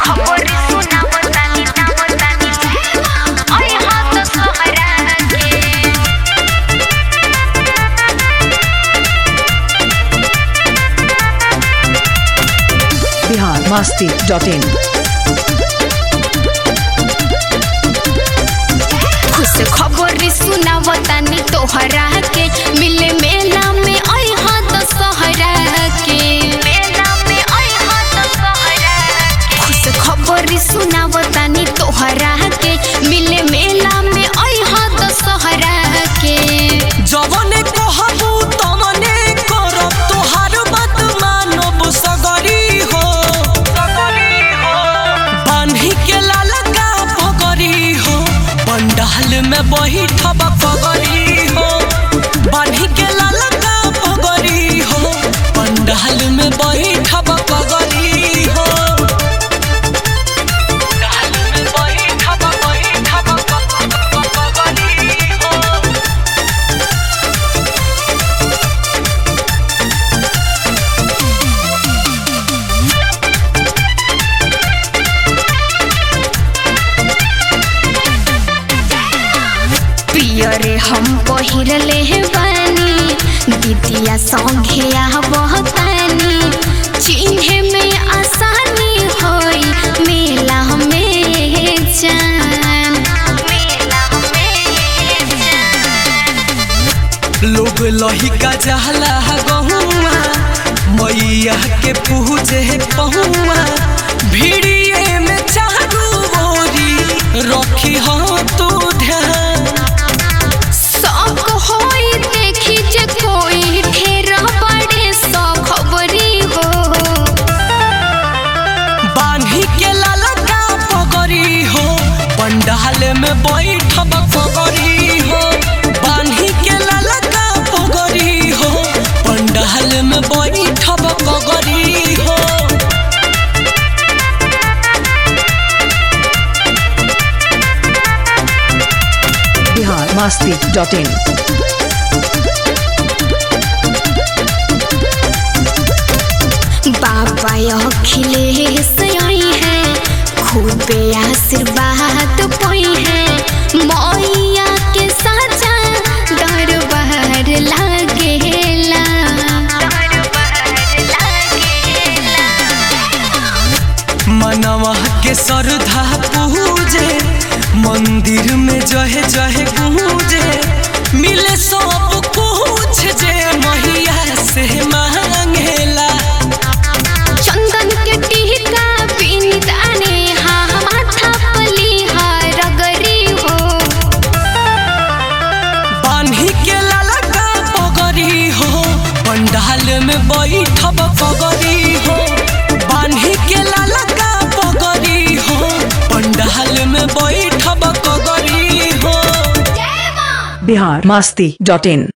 खबर सुनावतानी नावतानी ओए हाथ सहरा के बिहार मस्ती डॉट इन खुश खबर सुनावतानी तोहरा के मिले मेला में आई हाँ दशहरा के मेला में आई हाँ दशहरा के खुश खबर सुनावतानी तोहरा के मिले मेला में आई हाँ दशहरा के जवने कहबू तवने करब तोहार बात मानब सगरी हो बान्ही के लालका पगरी हो पंडाल में बैठब पगरी हो बान्ही के लालका पगरी हो पंडाल में बैठब पगरी हो पंडाल में बैठब बैठब पगरी हो पियरे हम पहिरले बानी दीदिया संगे बहतानी चिन्हे में आसानी होई मेला में जान मेला में जान लोग लहिका जहला गहुआ मैया के पूजे पहुआ भिड़िए में चारू गोरी रखी हो तू ध्यान सब होई देखी जे कोई ढेर बड़े सौ खबरी हो बान्ही के लालका पगरी हो पंडाल में बैठब पगरी हो बान्ही के लालका पगरी हो पंडाल में बैठब पगरी हो बिहार मस्ती डॉट इन बाबा अखिलेश आई है खूबे आशीर्वाद पई है मैया के साचा दरबार लागेला मनवा के श्रद्धा पूजे मंदिर में जहे जहे गूंजे मिले सब कुछ जे मैया से मांगेला चंदन के टीका बिंदाने हाँ माथा पलिहा रगरी हो बान्ही के ललका पगरी हो पंडाल में बैठब पगरी हो बान्ही के ललका पगरी हो पंडाल में बैठब पगरी हो बिहार मस्ती डॉट इन